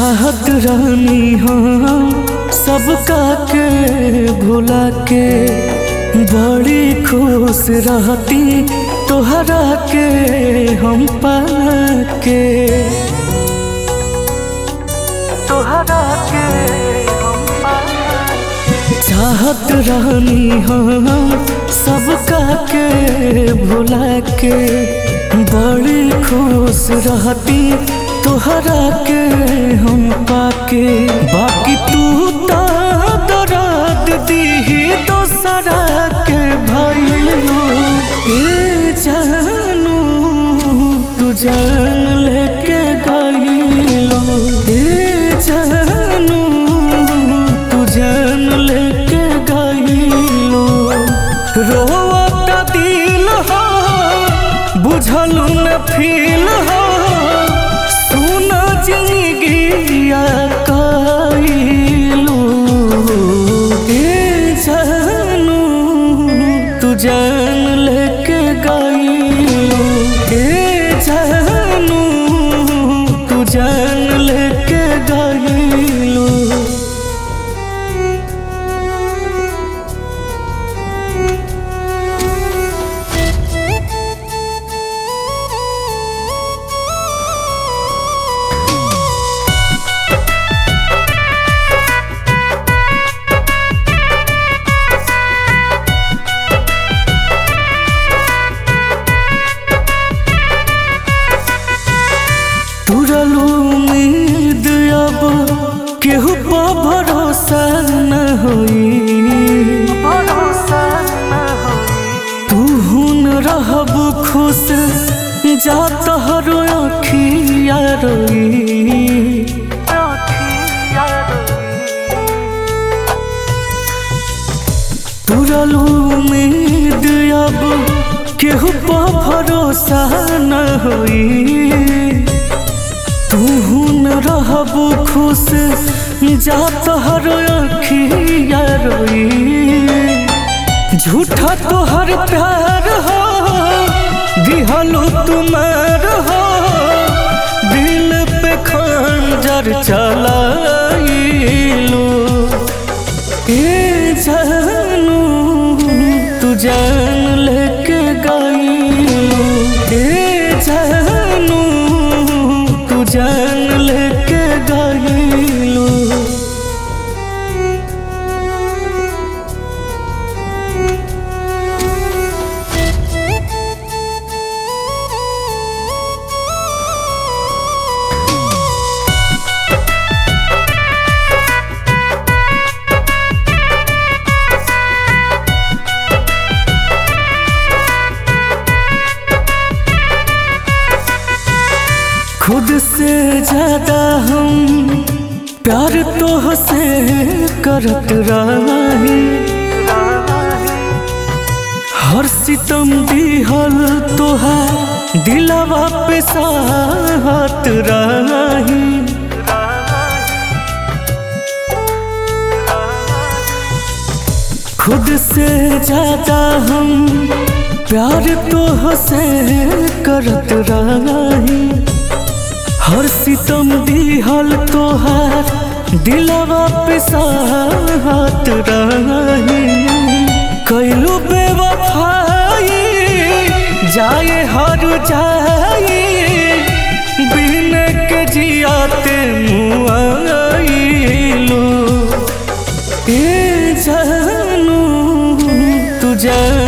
चाहत रानी हम सबका के भुला के बड़ी खुश रहती तोहरा के हम पाके तोहरा के हम पाके चाहत रानी हम सबका के भुला के बड़ी खुश रहती तोहरा के हम पाके बाकी तू तो दर्द दीही दोसरा के भइलो ए जानू तू जान लेके गइलो ए जानू तू जान लेके गइलो रोता दिल हो बुझलू न फील हो सुन जिंदगिया कइलू ए जानू तू जान लेके गइलू ए जानू तू जान लेके गइलू तुरलू उम्मीद अब केहू पर भरोसा न होई तू हुन रहब खुश जा तोहरो अखिया रोई तुरलू उम्मीद अब केहू पर भरोसा न होई तू न रहब खुश जा तोहर अखिया रोई झूठा तोहर प्यार हो दिहलो तुम्हार हो दिल पे खंजर चलाइलो ए जानू तू जान लेके गइलो ए जानू तू जान लेके गइलो खुद से ज्यादा हम प्यार तो से करत रही हर सितम दिहल तोहार दिलवा पे साहत रही खुद से ज्यादा हम प्यार तो से करत रही हर सितम दिहल तोहार दिलवा पे साहत रही कैलू बेवफाई जाए हर जाए बिन के जियाते मुआइलो ए जानू तू जान